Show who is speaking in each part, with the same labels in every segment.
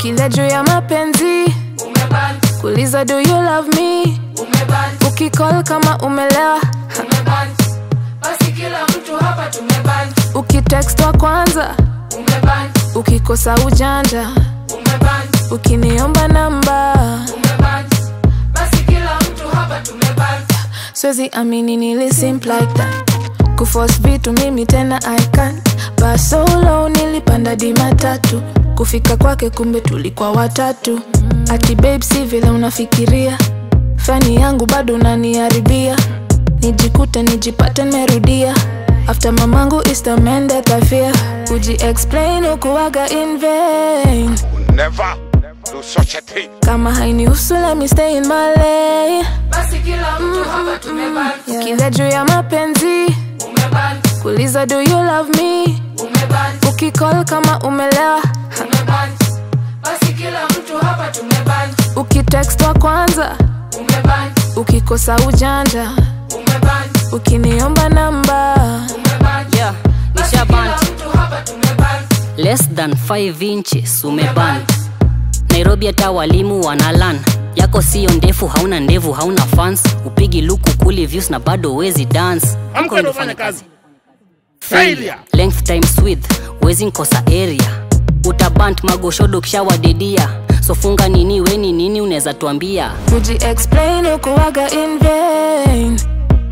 Speaker 1: Ukila juu ya mapenzi
Speaker 2: umeban
Speaker 1: kuliza do you love me
Speaker 2: umeban
Speaker 1: ukicall kama umelewa
Speaker 2: umeban basi kila mtu hapa tumeban
Speaker 1: ukitext wa kwanza
Speaker 2: umeban
Speaker 1: ukikosa ujanja
Speaker 2: umeban
Speaker 1: ukiniomba namba
Speaker 2: umeban basi kila mtu hapa tumeban
Speaker 1: siwezi amini nili simp like that kuforce vitu mimi tena I can't but so low nilipanda di matatu kufika kwake kumbe tulikuwa watatu ati babe si vile unafikiria fani yangu bado unaniharibia nijikute nijipate nimerudia after mamangu is the man that I fear uji explain ukuwaga in vain
Speaker 3: Never do such a thing.
Speaker 1: kama hainihusu let me stay in my lane
Speaker 2: basi kila mtu hapa tumeban
Speaker 1: kila juu ya mapenzi
Speaker 2: umeban
Speaker 1: kuliza do you love me
Speaker 2: umeban
Speaker 1: ukicall kama umelewa
Speaker 2: umeban basi kila mtu hapa tumeban
Speaker 1: ukitext wa kwanza
Speaker 2: umeban
Speaker 1: ukikosa ujanja
Speaker 2: umeban
Speaker 1: ukiniomba namba
Speaker 2: umeban
Speaker 4: yeah,
Speaker 2: basi
Speaker 4: nisha
Speaker 2: kila
Speaker 4: band
Speaker 2: mtu hapa tumeban
Speaker 4: less than 5 inches umeban nairobi hata walimu wanalan yako siyo ndefu hauna ndevu hauna fans upigi luku kuli views na bado wezi dance
Speaker 5: Amka ndo ufanye kazi. Failure.
Speaker 4: length times width wezi nkosa area utabant magoshodo kishawadedia sofunga nini weni nini unaweza tuambia
Speaker 1: uji explain ukuwaga in vain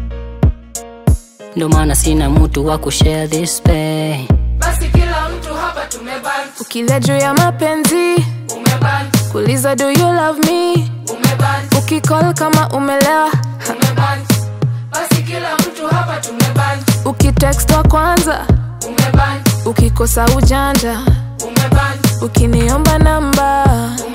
Speaker 4: ndo maana sina mtu wa kushare this pain
Speaker 2: basi kila mtu hapa tumeban
Speaker 1: ukila juu ya mapenzi
Speaker 2: umeban
Speaker 1: kuliza do you love me
Speaker 2: umeban
Speaker 1: ukicall kama umelewa
Speaker 2: umeban basi kila mtu hapa tumeban
Speaker 1: ukitext wa kwanza
Speaker 2: umeban
Speaker 1: ukikosa ujanja
Speaker 2: umeban
Speaker 1: ukiniomba namba